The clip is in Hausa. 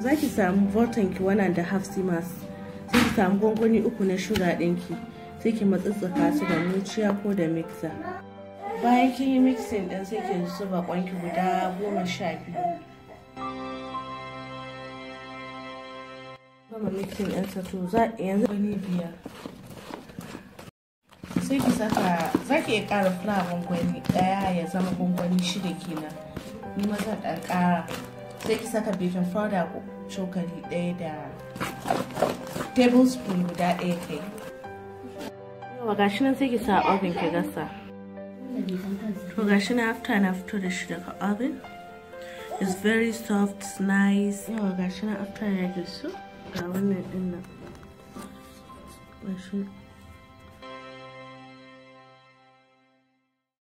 za ki samu voltan ki wannan da half simas sai ki samu gwangwani uku na shuga ɗinki sai ki matsatsaka su da muciya ko da mixer bayan kin yi mixing din sai ki zuba kwanki guda goma sha biyu gama mixing ɗinsa to za yanzu wani biyar sai ki saka za ki iya ƙara fulawa gwangwani ɗaya ya zama gwangwani shida kenan ni ma zan ɗan ƙara sai ki saka baking powder cokali ɗaya da tablespoon guda ɗaya kai yawa gashi nan sai ki sa oven ki gasa to gashi na after na fito da shi daga oven it's very soft nice yawa gashi na after ya gisu ga wannan ɗin nan gashi